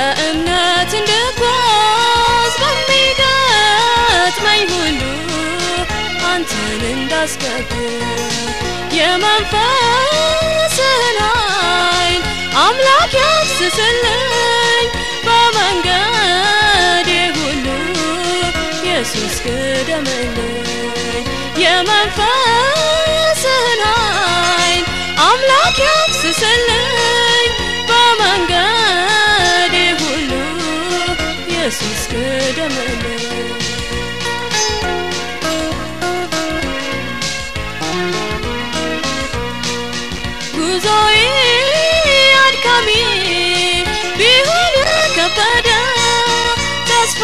በእምነት እንድጓዝ በሚገጥመኝ ሁሉ አንተን እንዳስቀድም የመንፈስህን ኃይል አምላክ ያፍስስልኝ በመንገዴ ሁሉ ኢየሱስ ቅደምልኝ የመንፈስህን ኃይል አምላክ ያፍስስልኝ በመንገዴ ሁሉ ኢየሱስ ቅደምልኝ ጉዞዬ አድካሚ ቢሆን ከበደ ተስፋ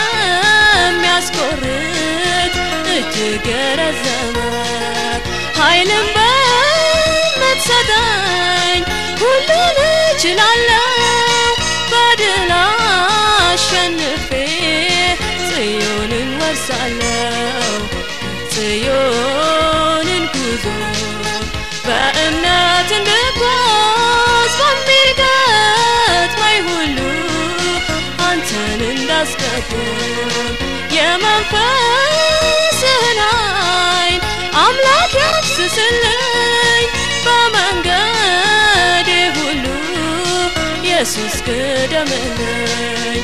የሚያስቆርጥ እጅግ የረዘመ ኃይልን በምትሰጠኝ ሁሉን እችላለሁ በድል አሸንፌ ጽዮንን ወርሳለሁ ጽዮንን ጉዞ በእምነት እንድጓዝ በሚገጥመኝ ሁሉ አንተን እንዳስቀድም የመንፈስህን ኃይል አምላክ ያፍስስልኝ በመንገዴ ሁሉ ኢየሱስ ቅደምልኝ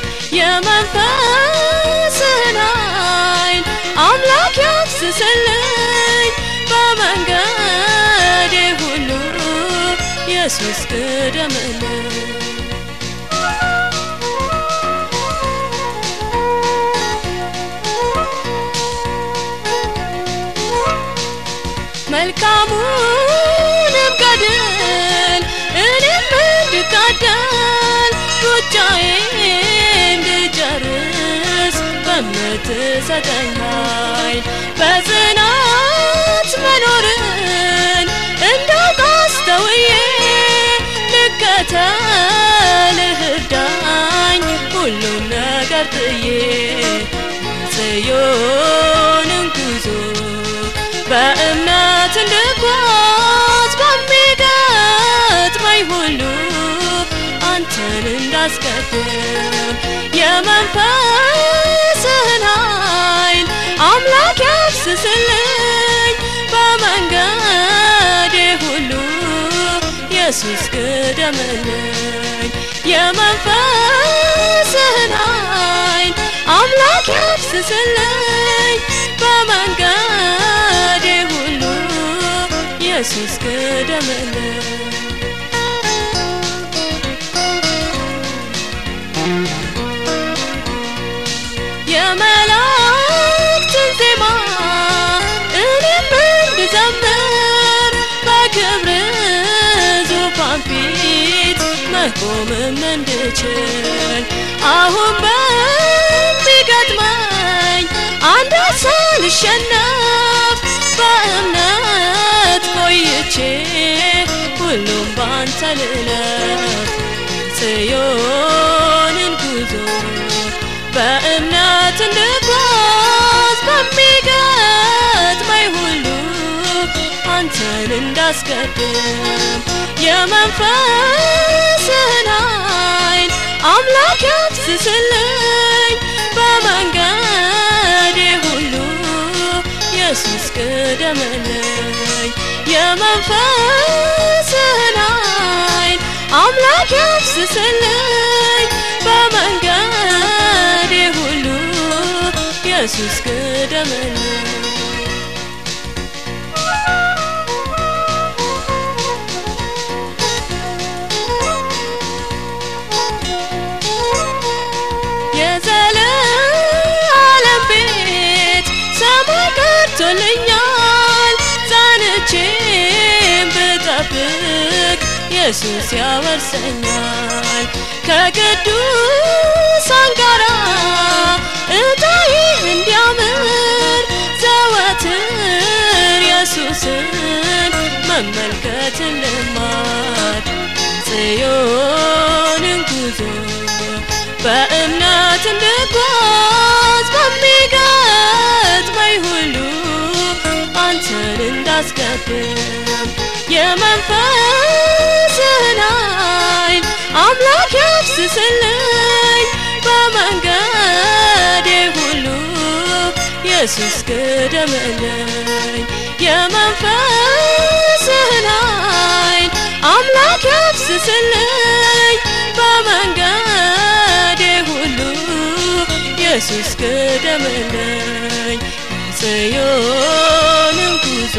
የመንፈስህን ኃይል አምላክ ያፍስስልኝ በመንገዴ ሁሉ ኢየሱስ ቅደምልኝ መልካሙንም ገድል እኔም እንድጋደል ሩጫዬ እንድጨርስ በምትሰጠኝ ኃይል በጽናት መኖርን እንዳውቅ አስተውዬ ልከተልህ እርዳኝ ሁሉም ነገር ጥዬ ጽዮንን ጉዞ በእምነት እንድጓዝ በሚገጥመኝ ሁሉ አንተን እንዳስቀድም የመንፈስህን ኃይል አምላክ ያፍስስልኝ በመንገዴ ሁሉ ኢየሱስ ቅደምልኝ የመንፈስህን ኃይል አምላክ ያፍስስልኝ በመንገዴ ሁሉ ኢየሱስ ቅደምልኝ የመላእክትን ዜማ እኔም እንድዘምር በክብር ዙፋን ፊት መቆምም እንድችል አሁን በሚገጥመኝ አንድ ሳልሸነፍ በእምነት ቆይቼ ሁሉም ባንተ ልለፍ ጽዮንን ጉዞ በእምነት እንድጓዝ በሚገጥመኝ ሁሉ አንተን እንዳስቀድም የመንፈስህን ኃይል አምላክ ያፍስስልኝ በመንገዴ ሁሉ ኢየሱስ ቅደምልኝ የመንፈስህን ኃይል አምላክ ያፍስስልኝ በመንገዴ ሁሉ ኢየሱስ ቅደምልኝ የዘለዓለም ቤት ሰማይ ቀርቶልኛል ጸንቼም ብጠብቅ ኢየሱስ ያወርሰኛል ከቅዱሳን ጋራ እጣዬ እንዲያምር ዘወትር ኢየሱስን መመልከትን ልማድ ጽዮንን ጉዞ በእምነት እንድጓዝ በሚገጥመኝ ሁሉ አንተን እንዳስቀድም የመንፈስህን ኃይል አምላክ ያፍስስልኝ ኢየሱስ ቅደምልኝ የመንፈስህን ኃይል አምላክ ያፍስስልኝ በመንገዴ ሁሉ ኢየሱስ ቅደምልኝ ጽዮንን ጉዞ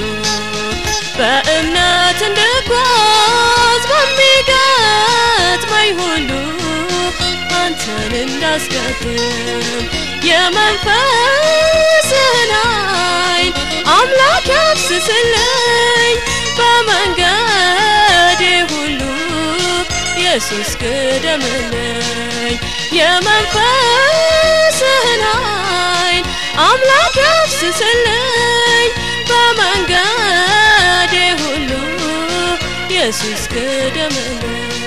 በእምነት እንድጓዝ በሚገጥመኝ ሁሉ አንተን እንዳስቀድም የመንፈስህን ኃይል አምላክ ያፍስስልኝ በመንገዴ ሁሉ ኢየሱስ ቅደምልኝ የመንፈስህን ኃይል አምላክ ያፍስስልኝ በመንገዴ ሁሉ ኢየሱስ ቅደምልኝ